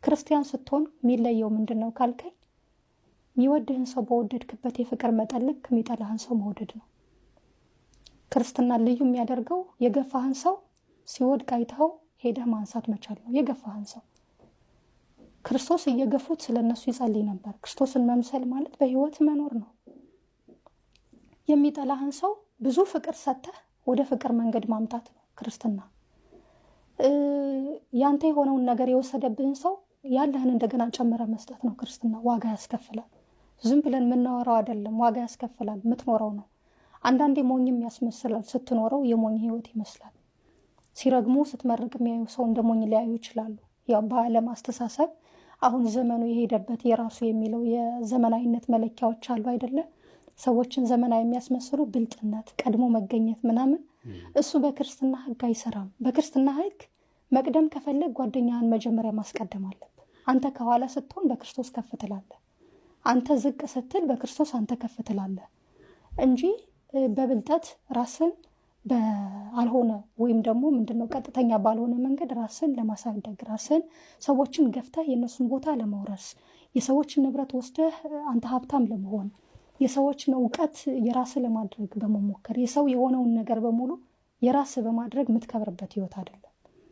ክርስቲያን ስትሆን የሚለየው ምንድን ነው ካልከኝ የሚወድህን ሰው በወደድክበት የፍቅር መጠን ልክ የሚጠላህን ሰው መውደድ ነው። ክርስትና ልዩ የሚያደርገው የገፋህን ሰው ሲወድቅ አይተኸው ሄደህ ማንሳት መቻል ነው። የገፋህን ሰው ክርስቶስ እየገፉት ስለ እነሱ ይጸልይ ነበር። ክርስቶስን መምሰል ማለት በህይወት መኖር ነው። የሚጠላህን ሰው ብዙ ፍቅር ሰጥተህ ወደ ፍቅር መንገድ ማምጣት ነው ክርስትና። ያንተ የሆነውን ነገር የወሰደብህን ሰው ያለህን እንደገና ጨምረ መስጠት ነው ክርስትና። ዋጋ ያስከፍላል። ዝም ብለን የምናወራው አይደለም፣ ዋጋ ያስከፍላል። የምትኖረው ነው። አንዳንዴ ሞኝም ያስመስላል። ስትኖረው የሞኝ ህይወት ይመስላል። ሲረግሙ ስትመርቅ የሚያዩ ሰው እንደ ሞኝ ሊያዩ ይችላሉ። ያው በዓለም አስተሳሰብ አሁን ዘመኑ የሄደበት የራሱ የሚለው የዘመናዊነት መለኪያዎች አሉ አይደለ? ሰዎችን ዘመናዊ የሚያስመስሉ ብልጥነት፣ ቀድሞ መገኘት ምናምን፣ እሱ በክርስትና ህግ አይሰራም። በክርስትና ህግ መቅደም ከፈለግ ጓደኛህን መጀመሪያ ማስቀደም አለብህ። አንተ ከኋላ ስትሆን በክርስቶስ ከፍ ትላለህ። አንተ ዝቅ ስትል በክርስቶስ አንተ ከፍ ትላለህ እንጂ በብልጠት ራስን በአልሆነ ወይም ደግሞ ምንድነው ቀጥተኛ ባልሆነ መንገድ ራስን ለማሳደግ ራስን ሰዎችን ገፍተህ የእነሱን ቦታ ለመውረስ የሰዎችን ንብረት ወስደህ አንተ ሀብታም ለመሆን የሰዎችን እውቀት የራስ ለማድረግ በመሞከር የሰው የሆነውን ነገር በሙሉ የራስ በማድረግ የምትከብርበት ህይወት አይደለም።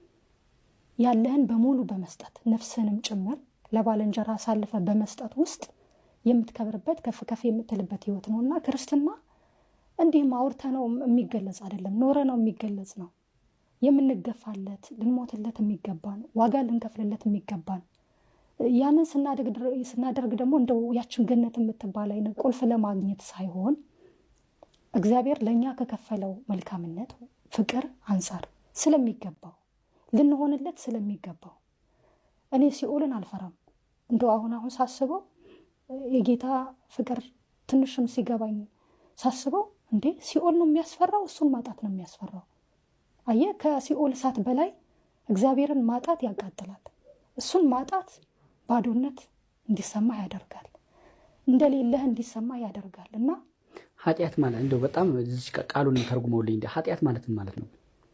ያለህን በሙሉ በመስጠት ነፍስህንም ጭምር ለባልንጀራ አሳልፈ በመስጠት ውስጥ የምትከብርበት ከፍ ከፍ የምትልበት ህይወት ነው እና ክርስትና እንዲህም አውርተ ነው የሚገለጽ አይደለም፣ ኖረ ነው የሚገለጽ ነው። የምንገፋለት ልንሞትለት የሚገባን ዋጋ ልንከፍልለት የሚገባን ያንን ስናደርግ ደግሞ እንደው ያችን ገነት የምትባል አይነት ቁልፍ ለማግኘት ሳይሆን እግዚአብሔር ለእኛ ከከፈለው መልካምነት ፍቅር አንጻር ስለሚገባው ልንሆንለት ስለሚገባው እኔ ሲኦልን አልፈራም። እንደው አሁን አሁን ሳስበው የጌታ ፍቅር ትንሽም ሲገባኝ ሳስበው እንዴ ሲኦል ነው የሚያስፈራው፣ እሱን ማጣት ነው የሚያስፈራው። አየህ፣ ከሲኦል እሳት በላይ እግዚአብሔርን ማጣት ያቃጥላል። እሱን ማጣት ባዶነት እንዲሰማ ያደርጋል፣ እንደሌለህ እንዲሰማ ያደርጋል። እና ኃጢአት ማለት እንደው በጣም እዚህ ቃሉን ተርጉመውልኝ እንደ ኃጢአት ማለት ምን ማለት ነው?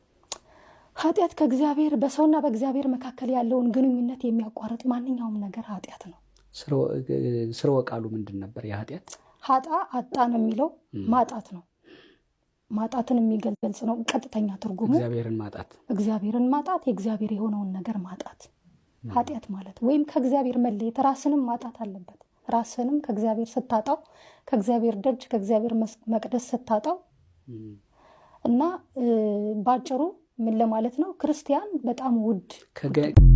ኃጢአት ከእግዚአብሔር በሰውና በእግዚአብሔር መካከል ያለውን ግንኙነት የሚያቋርጥ ማንኛውም ነገር ኃጢአት ነው። ስርወ ቃሉ ምንድን ነበር? የኃጢአት ሀጣ አጣ ነው የሚለው ማጣት ነው። ማጣትን የሚገልጽ ነው ቀጥተኛ ትርጉሙ። እግዚአብሔርን ማጣት እግዚአብሔርን ማጣት፣ የእግዚአብሔር የሆነውን ነገር ማጣት ኃጢአት ማለት ወይም ከእግዚአብሔር መለየት፣ ራስንም ማጣት አለበት። ራስንም ከእግዚአብሔር ስታጣው፣ ከእግዚአብሔር ደጅ ከእግዚአብሔር መቅደስ ስታጣው እና በአጭሩ ምን ለማለት ነው ክርስቲያን በጣም ውድ